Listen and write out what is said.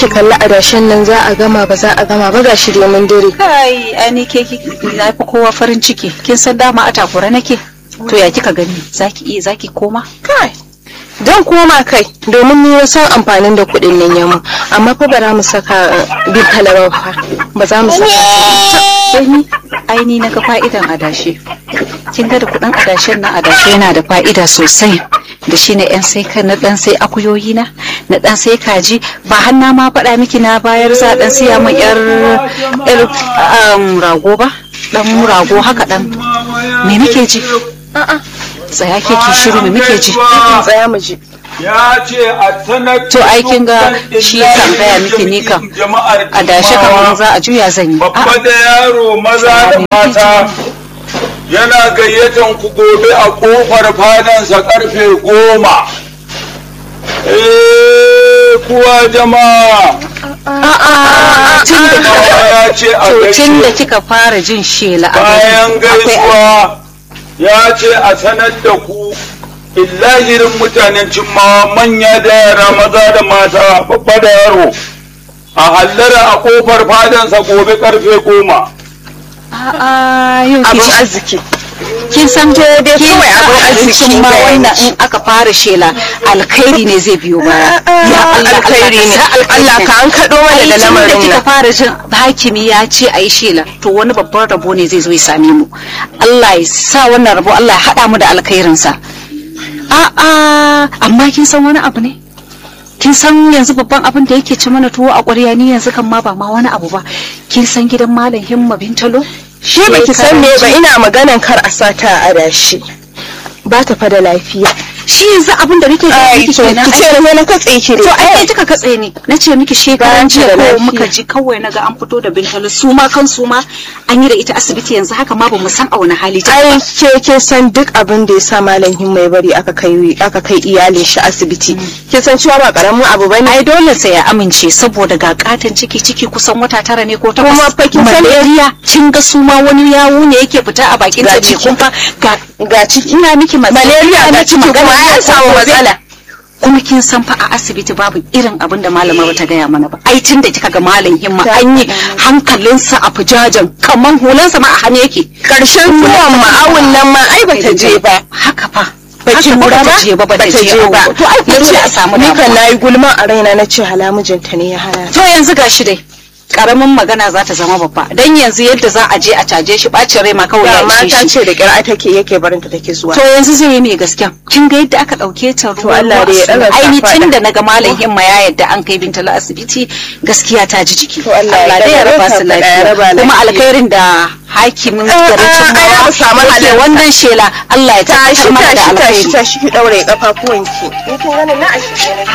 ki kalli adashin nan za a gama ba za a gama ba gashi domin dare kai ani ke ki na fi kowa farin ciki kin san dama a takura nake to ya kika gani zaki iya zaki koma kai dan koma kai domin ni na san amfanin da kuɗin nan yamu amma fa ba za mu saka bin talaban fa ba za mu saka sai ni aini na ga fa'idan adashe kin ga da kuɗin adashen nan adashe yana da fa'ida sosai da shi na yan sai na dan sai akuyoyi na na dan sai kaji ba hanna ma faɗa miki na bayar za dan siya min yar yar rago ba dan rago haka dan me muke ji a'a tsaya ke ki shiru me muke ji tsaya mu ji ya ce a sanar to ai kin ga shi kan gaya miki ni kan a dashe kamar za a juya zan yi babba da yaro maza da mata yana gayyatan ku gobe a kofar fadansa karfe goma eh kuwa jama'a a'a tun da kika ya ce a to tun da gaishe kika fara jin shela a bayan gari akwai gaisuwa ya ce a sanar da ku illahirin mutanen cimmawa manya da yara maza da mata babba da yaro a hallara a kofar fadansa gobe karfe goma a'a yau abin kin arziki kin san dai kin kawai san abin arziki abincin ma ga wannan yanci. in aka fara shela alkhairi ne zai biyo baya ya Allah alkhairi ne Allah ka an kaɗo mana da da lamarin kika nan fara jin hakimi ya ce a yi shela to wani babban rabo ne zai zo ya same mu Allah ya sa wannan rabo Allah ya haɗa mu da alkhairinsa a'a amma kin san wani abu ne kin san yanzu babban abin da yake ci mana tuwo a ƙwarya ni yanzu kan ma ba ma wani abu ba kin san gidan malam himma bintalo shi baki san me ba ina maganan kar a sata a adashi ba ta fa da lafiya shi yanzu abin da nake gaya ai miki to kenan ki ce ne na katse ki to ai kai kika katse ni na ce miki shekaran Bayan jiya da ko lafiya. muka ji kawai naga an fito da bintalo su ma kan su ma an yi da ita asibiti yanzu haka ma bamu san a wani hali ta ai ke ke san duk abin da ya sa malam himma ya bari aka kai aka kai iyalin shi asibiti ke san cewa ba karamin abu bane ai dole sai ya amince saboda ga katon ciki ciki kusan wata tara ne ko takwas Kuma fa kin san- malaria kin ga su ma wani yawu ne yake fita a bakin Ga ta ciki. kun fa ga ga ciki ina miki malaria ga ciki kuma ya samu matsala kuma kin san fa a asibiti babu irin abin da malama bata gaya mana ba ai tun da kika ga malam himma an yi hankalinsa a fujajen kaman hulansa ma a hannu yake karshen zuwan ma'awun nan ma ai bata je ba haka fa baki haka fa lura ba bata je ba bata je ba to ai na ce a samu ni kan damuwa. nayi gulma a raina na ce hala mijinta ne ya hana to yanzu gashi dai karamin magana za ta zama babba dan yanzu yadda za a je a caje shi bacin rai ma kawai ya da ishe mata shi ce da kira take yake barinta take zuwa to yanzu zai yi mai gaskiya kin ga yadda aka dauke ta ruwa Allah dai ya ruwa ɗaga aini kafaɗa. tun da naga malam himma ya yadda an kai bintala asibiti gaskiya ta ji jiki To Allah ya dai ya ɗaga raba su kafaɗa, ya lafiya raba kuma lafiya. alkhairin da hakimin Ah, garin ah, Cimmawa ai, za mu samu yake halarta. wannan shela Allah ya tashi tabbatar mana da tashi tashi alkhairi tashi ki daure kafafuwanki ni kin ganin na a